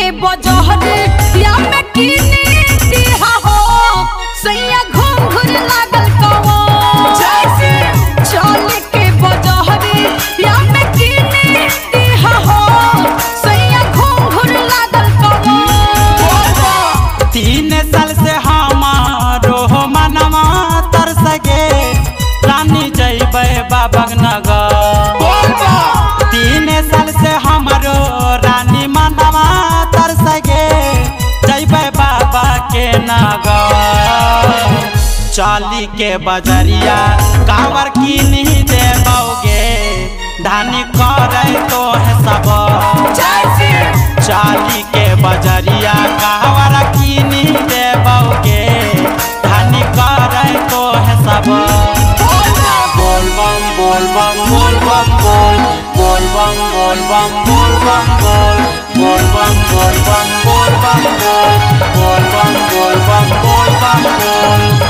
के बजहरे या में कीने दिहा हो सैया घूम घूर लागल कवा जैसे चल के बजहरे या में कीने दिहा हो सैया घूम घूर लागल कवा तीन साल से हमारो मनवा तरस गे रानी जैबै बाबक नगर तीन साल से हमारो रानी मनवा तरस गे जैबै बाबा के नगर चाली के बजरिया कावर किनी देबोगे धानी करे तो है सब जैसे चाली के बजरिया कहवर किनी देबोगे धानी करे तो है सब बोल बम बोल बम बोल बम बोल बोल बम बोल बम बोल बम बोल बोल बम बोल बम बोल बम बोल बोल बम बोल बम बोल बम बोल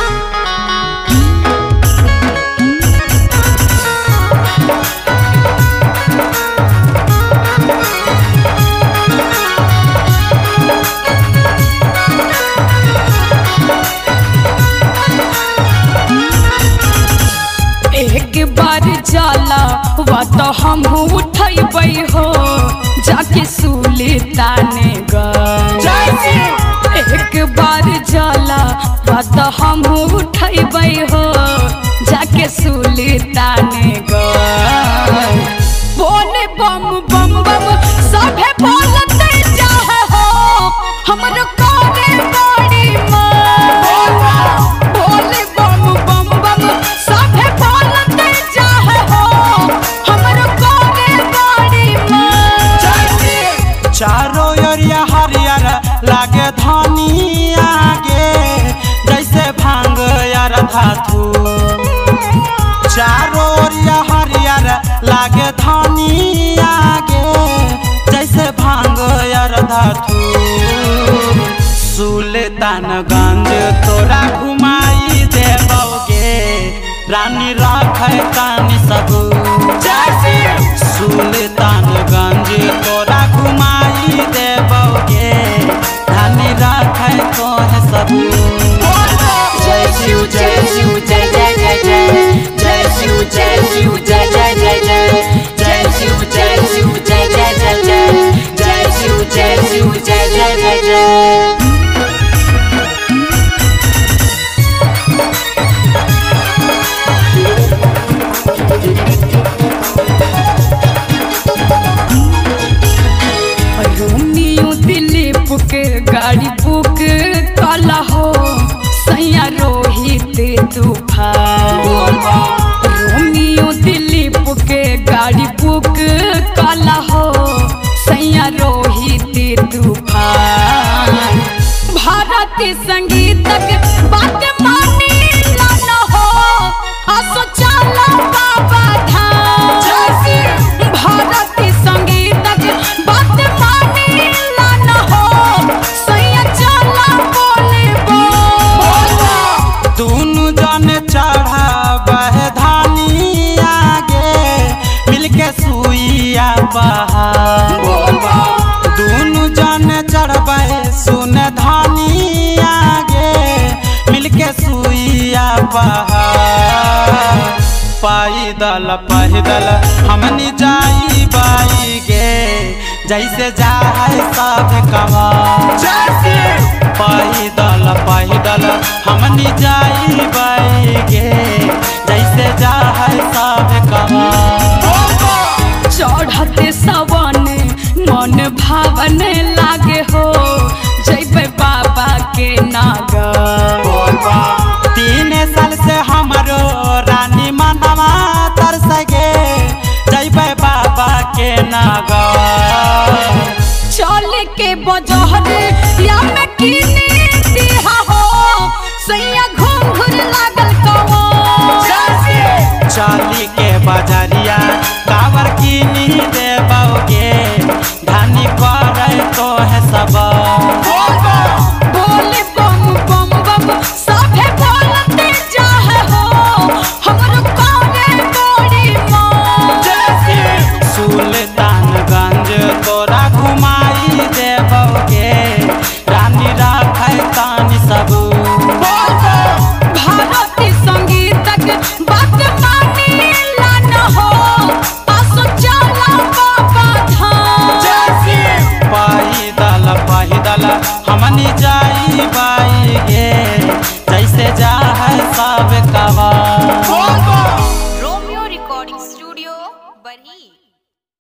एक बार जाला वा तो हम उठबै हो जाके सूली ताने गए एक बार जाला वा तो हम उठबै हो जाके सूली ताने गए बोले बम बम बम सभे बोलते चाहे हो हमरो कोने बड़ी माँ बोले बम बम बम सभे बोलते चाहे हो हमरो कोने बड़ी माँ चारों ओरिया हरियर लागे धनी आगे जैसे भांग यार धातु चारों ओरिया हरियर लागे धनी आगे जैसे भांग यार धातु सुल्तानगंज तोरा घुमाई देबोगे रानी राखे कानी सब सुल्तानगंज तोरा घुमाई देबोगे रानी राखे तो है सब जय शिव जय शिव जय जय जय जय जय शिव जय शिव जय जय जय जय जय शिव जय शिव जय जय जय जय जय शिव जय शिव जय जय जय जय रोमियो दिलीप के गाड़ी बुक कला हो सैया रोहित तूफान रोमियो दिलीप के गाड़ी बुक कला हो सैया रोहित तूफान भारतीय संगीतक बात मानी न हो असो चला बाबा धाम भारतीय संगीतक बात मानी न हो सैया चला बोले बोल दुनु जन चढ़ाबह धानी आगे मिलके सुइया बहार दुनु जन चढ़बह सुन धानी आगे मिलके सुइया बहार पैदल पैदल हमनी जाई बाई गे जैसे जाए सब कमा